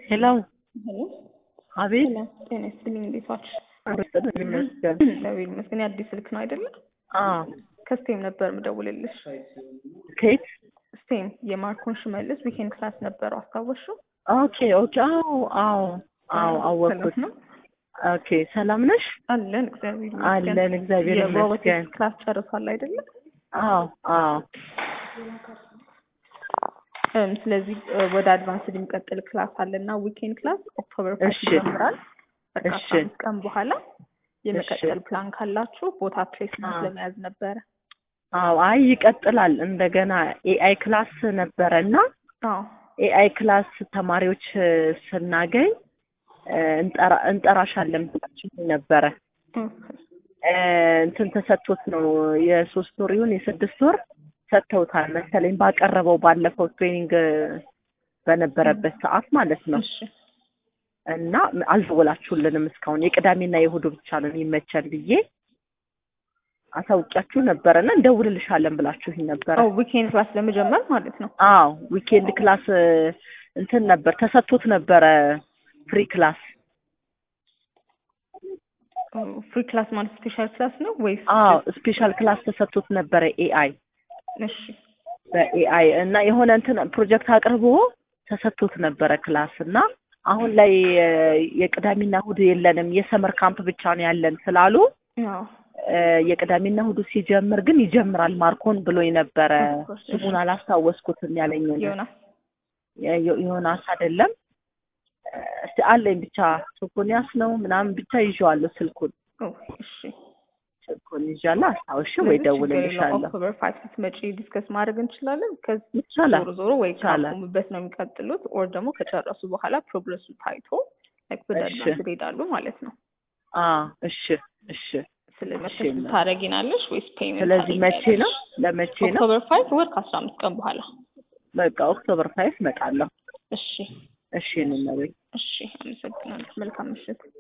ሄሎ ሄሎ አቤት ሄሎ፣ ጤና ይስጥልኝ። እንዴት ዋልሽ? አረስተን ይመስገን እግዚአብሔር ይመስገን። የአዲስ ስልክ ነው አይደለ? አዎ ከስቴም ነበር ምደውልልሽ። ከየት ስቴም የማርኮን ሽመልስ ዊኬንድ ክላስ ነበረው አስታወሽው? ኦኬ ኦኬ አዎ አዎ አዎ አወቅኩት ሰላም ነው ኦኬ ሰላም ነሽ አለን። እግዚአብሔር ይመስገን። አለን እግዚአብሔር ይመስገን የሮቦቲክስ ክላስ ጨርሷል አይደለ? አዎ አዎ እም፣ ስለዚህ እ፣ ወደ አድቫንስድ የሚቀጥል ክላስ አለና ዊኬንድ ክላስ ኦክቶበር ፋይቭ እሺ። ይጀምራል። በቃ እሺ። አስራ አምስት ቀን በኋላ የመቀጠል ፕላን ካላችሁ ቦታ ፕሌስመንት አዎ። ለመያዝ ነበረ። አዎ አይ ይቀጥላል እንደገና ኤአይ ክላስ ነበረ እና አዎ ኤአይ ክላስ ተማሪዎች እ፣ ስናገኝ እ፣ እንጠራ- እንጠራሻለን ብላችሁ ነበረ እ፣ እንትን ተሰጥቶት ነው የሶስት ወር ይሁን የስድስት ወር ሰጥተውታል መሰለኝ ባቀረበው ባለፈው ትሬኒንግ በነበረበት ሰዓት ማለት ነው እሺ እና አልደወላችሁልንም እስካሁን የቅዳሜና የእሑዱ ብቻ ነው የሚመቸን ብዬ አሳውቂያችሁ ነበረ እና እንደውልልሻለን ብላችሁኝ ነበረ ኦ ዊኬንድ ክላስ ለመጀመር ማለት ነው። አዎ ዊኬንድ ክላስ እ፣ እንትን ነበር ተሰጥቶት ነበረ ፍሪ ክላስ ፍሪ ክላስ ማለት ስፔሻል ክላስ ነው ወይስ? አዎ ስፔሻል ክላስ ተሰጥቶት ነበረ ኤአይ እሺ በኤአይ እና የሆነ እንትን ፕሮጀክት አቅርቦ ተሰጥቶት ነበረ ክላስ እና አሁን ላይ እ፣ የቅዳሜና እሑድ የለንም የሰመር ካምፕ ብቻ ነው ያለን ስላሉ አዎ እ፣ የቅዳሜና እሑዱ ሲጀምር ግን ይጀምራል ማርኮን ብሎኝ ነበረ Of course, እሺ። ስሙን አላስታወስኩትም ያለኝ ዮናስ ዮ- ዮናስ አይደለም እ፣ እስቲ አለኝ ብቻ ሶፎንያስ ነው ምናምን ብቻ ይዤዋለሁ ስልኩን ኦ እሺ ስልኩን ይዣለሁ አስታውሽ ወይ ስለዚህ ችግር የለውም። ደውልልሻለሁ ኦክቶበር ፋይቭ ስትመጪ ዲስከስ ማድረግ እንችላለን። ከዚህ ይቻላል ዞሮ ዞሮ ወይ ይቻላል። ካቆሙበት ነው የሚቀጥሉት ኦር ደግሞ ከጨረሱ በኋላ ፕሮግረሱ ታይቶ ላይክ ወደ እሺ። አድቫንስ ይሄዳሉ ማለት ነው። አ እሺ እሺ ስለዚህ እሺ፣ መቼ ታደርጊናለሽ ወይስ ፔይመንት? ስለዚህ መቼ ነው ለመቼ ነው ኦክቶበር ፋይቭ ወር ከአስራ አምስት ቀን በኋላ። በቃ ኦክቶበር ፋይቭ እመጣለሁ እሺ እሺ እንመበኝ እሺ፣ አመሰግናለሁ። መልካም ምሽት።